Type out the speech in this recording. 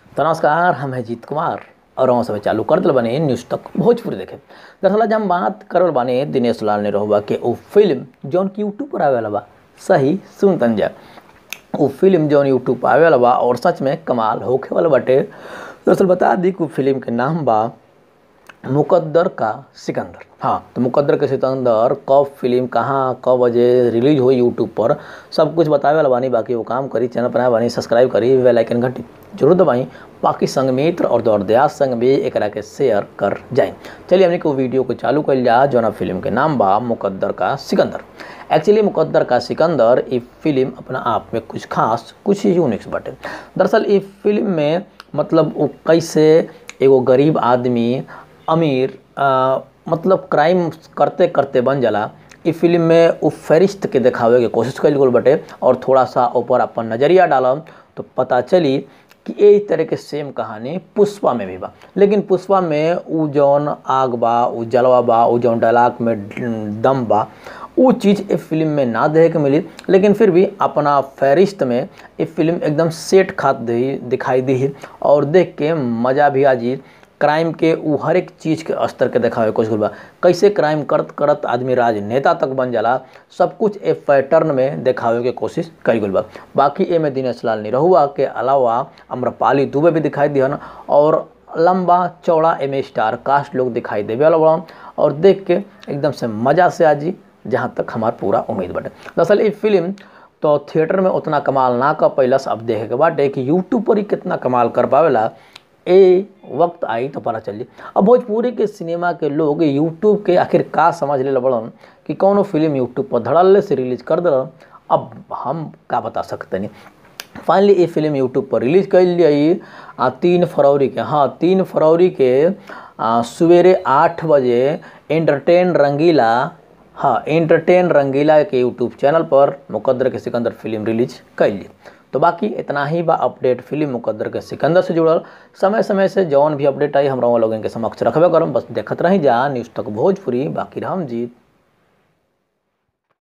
तो नमस्कार हम हैं जीत कुमार और हम समय चालू कर दिल बने न्यूज़ तक भोजपुरी देखे दरअसल आज हम बात करल बानी दिनेश लाल ने रहुआ के वो फिल्म जौन की यूट्यूब पर आवे वाला बा सही सुन तन जा वो फिल्म जौन यूट्यूब पर आवे वाला बा और सच में कमाल होखे वाला बाटे दरअसल बता दी कि फिल्म के नाम बा मुकद्दर का सिकंदर हाँ तो मुकद्दर के सिकंदर कब फिल्म कहाँ कब बजे रिलीज हुई यूट्यूब पर सब कुछ बतावे वाला बानी बाकी वो काम करी चैनल बनाए बानी सब्सक्राइब करी बेल आइकन घंटी जरूर दबाई बाकी संग मित्र और दौड़ दयास संग भी एक के शेयर कर जाए चलिए हमने को वीडियो को चालू कर लिया जो फिल्म के नाम बा मुकद्दर का सिकंदर एक्चुअली मुकद्दर का सिकंदर ये फिल्म अपना आप में कुछ खास कुछ यूनिक्स बाटे दरअसल ये फिल्म में मतलब वो कैसे एगो गरीब आदमी अमीर आ, मतलब क्राइम करते करते बन जाला ई फिल्म में वो फरिश्त के दिखावे के कोशिश कल गल बटे और थोड़ा सा ऊपर अपन नज़रिया डालम तो पता चली कि ये तरह के सेम कहानी पुष्पा में भी बा लेकिन पुष्पा में उ जौन आग बा उ जलवा बा उ जौन डायलाग में दम बा वो चीज़ इस फिल्म में ना देखे के मिली लेकिन फिर भी अपना फहरिस्त में ये फिल्म एकदम सेट खात दी दिखाई दी और देख के मज़ा भी आजी क्राइम के उ हर एक चीज़ के स्तर के देखावे कोशिश बा कैसे क्राइम करत करत आदमी राजनेता तक बन जाला सब कुछ ए पैटर्न में देखावे के कोशिश करी गल बा बाकी ए में दिनेश लाल निरहुआ के अलावा अम्रपाली दुबे भी दिखाई दिहन और लंबा चौड़ा एम स्टार कास्ट लोग दिखाई देवे वाला बड़ा और देख के एकदम से मज़ा से आजी जहाँ तक हमार पूरा उम्मीद बाटे दरअसल ये फिल्म तो थिएटर में उतना कमाल ना कर पैलस अब देखे के बाटे कि यूट्यूब पर ही कितना कमाल कर पावेला ए वक्त आई तो पता चली अब भोजपुरी के सिनेमा के लोग यूट्यूब के आखिर का समझ ले बड़न कि कौनो फिल्म यूट्यूब पर धड़ल्ले से रिलीज कर दिल अब हम का बता सकते नहीं फाइनली ये फिल्म यूट्यूब पर रिलीज कर ली तीन फरवरी के हाँ तीन फरवरी के सवेरे आठ बजे एंटरटेन रंगीला हाँ एंटरटेन रंगीला के यूट्यूब चैनल पर मुकद्दर के सिकंदर फिल्म रिलीज कर ली तो बाकी इतना ही बा अपडेट फिल्म मुकद्दर के सिकंदर से जुड़ल समय समय से जौन भी अपडेट आई हम लोगों के समक्ष रखबे करम बस देखत रही जा न्यूज़ तक भोजपुरी बाकी हम जीत